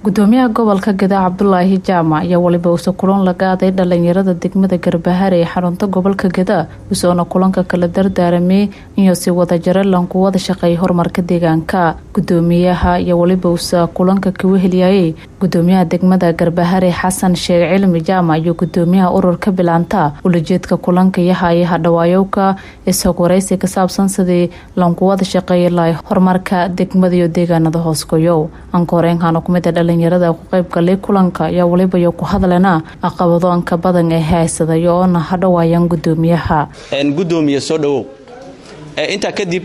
gudoomiyaha gobolka gadaa cabdulaahi jaamac ayaa weliba uuse kulan la qaaday dhalinyarada degmada garbahare ee xarunta gobolka gadaa usoona kulanka kala dardaaramay inuu si wadajare lanku wada shaqeeya horumarka deegaanka gudoomiyaha ayaa weliba uuse kulanka kaga heliyayay gudoomiyaha degmada garbahare xasan sheekh cilmi jaamac iyo gudoomiyaha ururka bilaanta ulajeedka kulanka yahay hadhawaayowka isag waraysi ka saabsan sidii lanku wada shaqeeya lahay horumarka degmada iyo deegaanada hoosgoyow ankooreenkana kumida dhalinyarada ku qayb galay kulanka ayaa weliba ku hadlana caqabado anka badan ee haysaday oona hadhawaayaan gudoomiyaha gudoomiye soo dhawow intaa kadib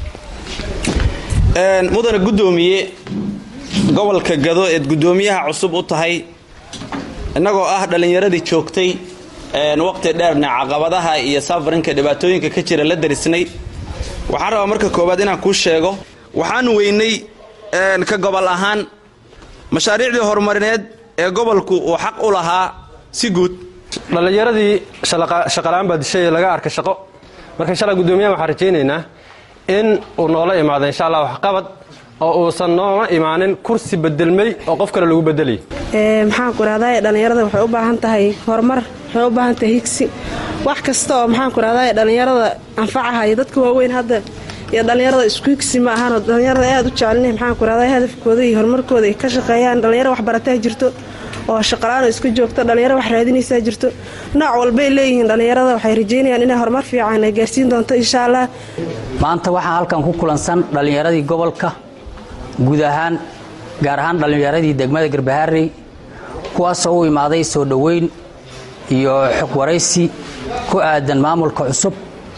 mudane gudoomiye gobolka gado eed gudoomiyaha cusub u tahay innagoo ah dhallinyaradii joogtay waqti dheerna caqabadaha iyo safarinka dhibaatooyinka ka jira la darisnay waxaan rabaa marka koowaad inaan kuu sheego waxaan weynay ka gobol ahaan mashaariicdii horumarineed ee gobolku uu xaq u lahaa si guud dhallinyaradii shaqalaan baa dishay laga arka shaqo marka insha alla gudoomiyaha waxaan rajaynaynaa in uu noola imaado insha allah waxqabad oo uusan nooma imaanin kursi bedelmay oo qof kale lagu bedelay maxaanku rahdaa dhallinyarada waxay u baahan tahay horumar waxay u baahan tahay higsi wax kasta oo maxaanku rahdaa dhallinyarada anfacahayo dadka waaweyn hadda iyo dhallinyarada isku higsi ma ahaanoo dhallinyarada aad u jecelina maxaanku rahdaa hadafkooda iyo horumarkooda ay ka shaqeeyaan dhallinyaro waxbarataa jirto oo shaqalaano isku joogto dhallinyaro wax raadinaysaa jirto nooc walbay leeyihiin dhallinyarada waxay rajaynayaan inay horumar fiican ay gaarsiin doonto insha allah maanta waxaa halkan ku kulansan dhallinyaradii gobolka guud ahaan gaar ahaan dhallinyaradii degmada garbaharey kuwaasoo u imaaday soo dhoweyn iyo xog waraysi ku aadan maamulka cusub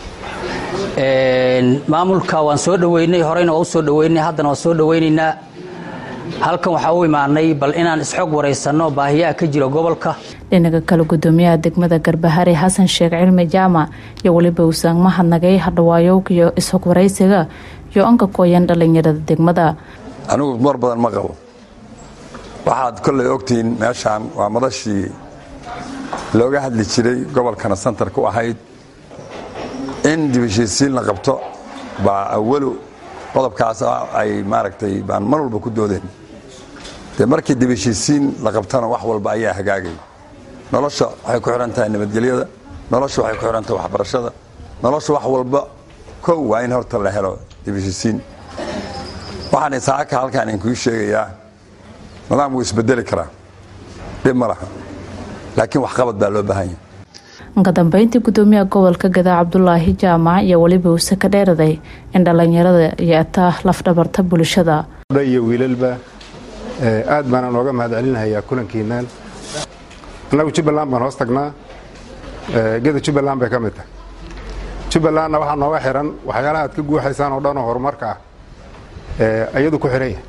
maamulka waan soo dhoweynay horeyna waa u soo dhoweynay haddana waan soo dhoweynaynaa halkan waxaa u imaanay bal inaan isxog waraysanno baahiyaha ka jira gobolka dhinaca kale gudoomiyaha degmada garbahare xasan sheekh cilmi jaamac iyo weliba uusaan mahadnagay hadhawaayowga iyo ishog waraysiga iyo anka kooyan dhallinyarada degmada anigu mar badan ma qabo waxaad kollay ogtihiin meeshaan waa madashii looga hadli jiray gobolkana santarka u ahayd in dibashiisiin la qabto baa awalu qodobkaas ay maaragtay baan mar walba ku doodeen dee markii dibashiisiin la qabtana wax walba ayaa hagaagay nolosha waxay ku xidhan tahay nabadgelyada nolosha waxay ku xidhan tahay waxbarashada nolosha wax walba kow waa in horta la helo dibashiisiin waxaan isaaka halkaan inkuu sheegayaa nidaam wuu isbedeli karaa dhib ma laha laakiin waxqabad baa loo baahan yahay ka dambeyntii gudoomiyaha gobolka gadaa cabdulaahi jaamac iyo weliba uuse ka dheeraday in dhallinyarada yeetaa lafdhabarta bulshada iyo wiilalba aad baana nooga mahad celinahayaa kulankiinaan annagu jubbaland baan hoos tagnaa geda jubbaland bay ka mid tahay jubbalandna waxaa nooga xihan waxyaalaha aad ka guuxaysaan oo dhanoo horumarka ah iyadu ku xidhan yahay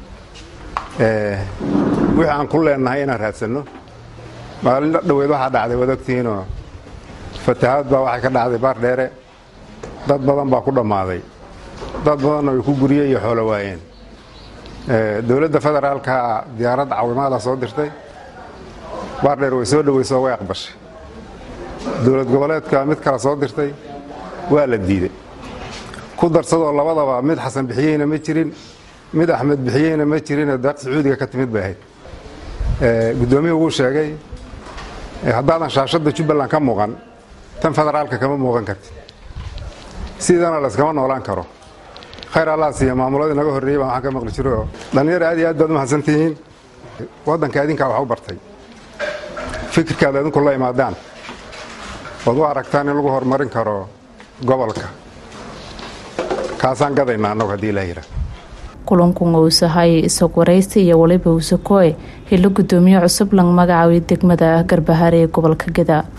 wixii aan ku leennahay inaan raadsanno maalin dhaweyd waxaa dhacday waad ogtihiinoo fatahaad baa waxay ka dhacday baar dheere dad badan baa ku dhammaaday dad badanna way ku gurye iyo xoolo waayeen dowladda federaalka diyaaradda caawimaada soo dirtay baar dheer way soo dhoweysoo way aqbashay dowlad goboleedka mid kale soo dirtay waa la diiday ku darsadoo labadaba mid xasan bixiyeyna ma jirin mid axmed bixiyeyna ma jirinoo deeq sacuudiga ka timid bay ahayd guddoomiyuhu wuu sheegay haddaadan shaashadda jubbaland ka muuqan tan federaalka kama muuqan karti sidana layskama noolaan karo khayr allah siiya maamuladii naga horreeyey baan waxaan ka maqli jiro dhallinyar aad iyo aad baad u mahadsantihiin waddanka idinkaa wax u bartay fikirkaad idinku la imaadaan ood u aragtaan in lagu horumarin karo gobolka kaasaan gadaynaa annagu haddii ilaa yidhaa kulankun uusahay isag waraysi iyo weliba uuse kooe hilo gudoomiye cusub lang magacaabay degmada garbahare ee gobolka geda